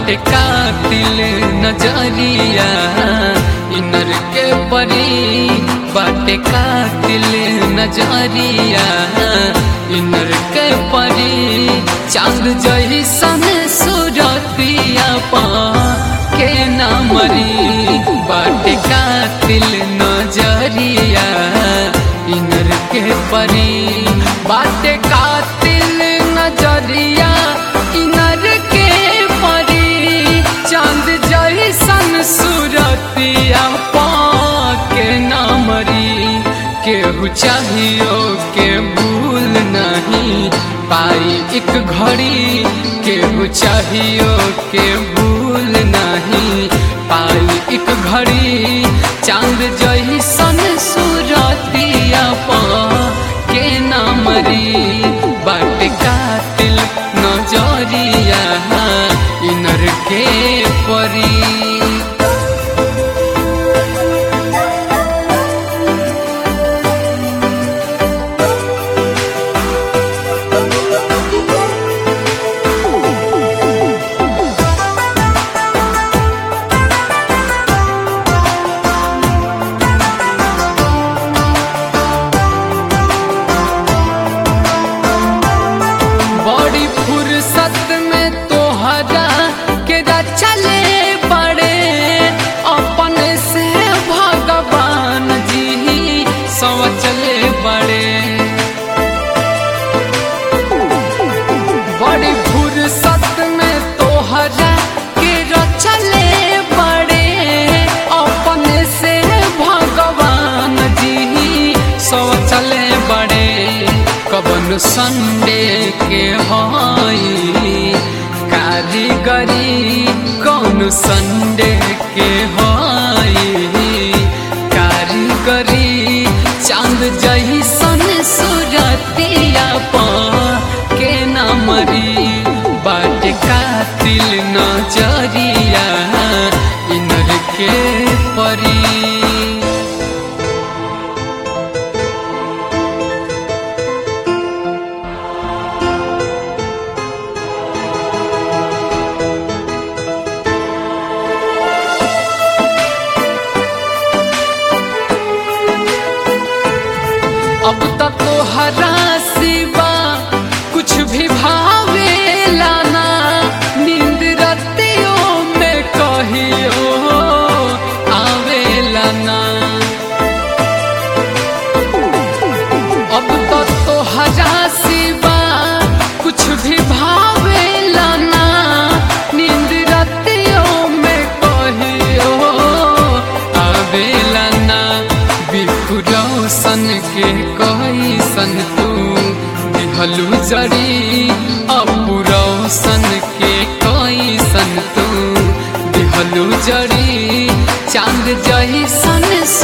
बाटे कातिल नजरिया इनर के परी बाटे कातिल नजरिया इनर के परी चांद जैसन सूरतिया पा के ना मरी बाटे कातिल नजरिया इनर के परी बाटे कातिल नजरिया इनर के परी चांद जैसन सूरतिया पा के ना मरी केहू चाहियो के भूल नहीं पाई एक घड़ी केहू चाहियो के भूल नहीं पाई एक घड़ी चांद जैसन सूरतिया पा के ना मरी बाट कातिल नजरिया इनर के परी बड़ी फुर्सत में तोहरा के चले बड़े अपन से भगवान जी सोचले बड़े बड़ी फुर्सत में तोहरा के चले बड़े अपन से भगवान जी सोचले बड़े कबन संडे के हई कारीगरी कौन संडे के हई कारीगरी चांद जैसन सूरतिया पा के ना मरी बाट कातिल नजरिया इनर के परी अब तक तो हरा सिवा कुछ भी भावे लाना नींद रतियों में कहियो आवे लाना अब तक तो हरा सिवा कुछ भी भावे लाना नींद रतियों में कहियो आवे लाना बिखुरौसन के कैसन तू दिहलू जड़ी अपुरौसन के कैसन तू दिहलू जड़ी चांद जैसन